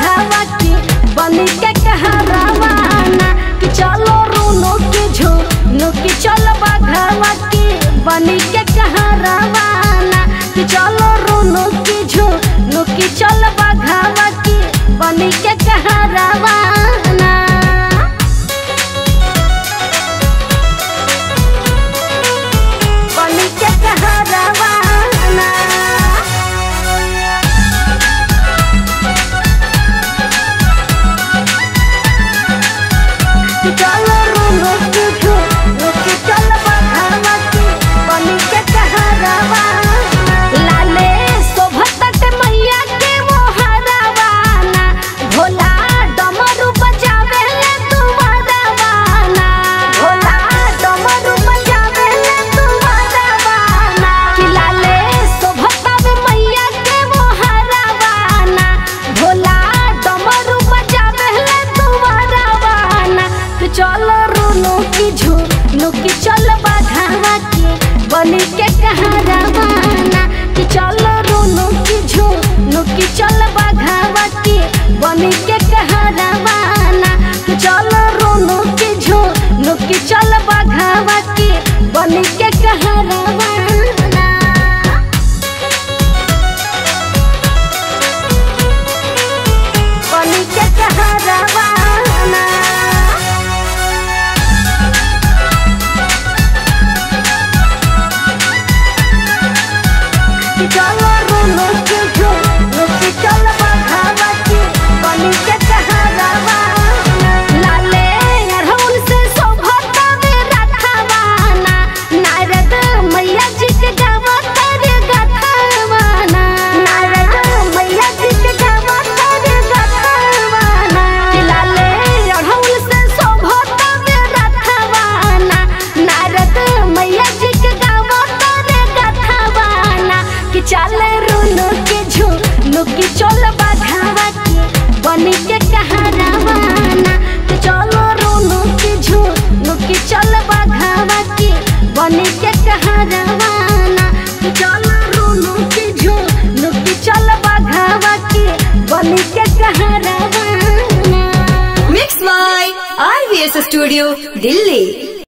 बाघावा की बनी के कहरावाना कि चलो रूनो के झूनो कि चलो बाघावा की बनी के कहरावाना कि चलो रूनो के झूनो कि चलो बाघावा की बनी के कहरावाना बनी के कहरावाना चलो रूनो के झूनो कि चलो बाघावा की बनी के कहरावाना लाले शोभतट मैया के मोहरावाना भोला डमरू बजावे ले तुम्हारावाना भोला डमरू बजावे ले तुम्हारावाना कि लाले शोभतट मैया के मोहरावाना भोला डमरू बजावे ले तुम्हारावाना तो चलो रूनो की झूनो की चलो बाघावा के बनी के कहरावाना कि चलो रूनो की झूनो की चलो बाघावा के बनी के कहरावाना कि चलो रूनो की झूनो की चलो बाघावा के बनी के कहरावाना बनी के कहरावाना कि चलो रूनो के झूनो कि चलो बाघावा की बनी के कहरावाना लाले अरहुल से शोभता में रखवाना नारद मैया जी के गावत रे गथवाना नारद मैया जी के गावत रे गथवाना कि लाले अरहुल से शोभता में रखवाना नारद मैया जी के गावत रे गथवाना कि चले रूनो के झूनो कि चल बाघावा के बनी के कहरावाना कि चलो रूनो के झूनो कि चल बाघावा के बनी के कहरावाना कि चलो रूनो के झूनो कि चल बाघावा के बनी के कहरावाना Mixed by RVS Studio, Delhi.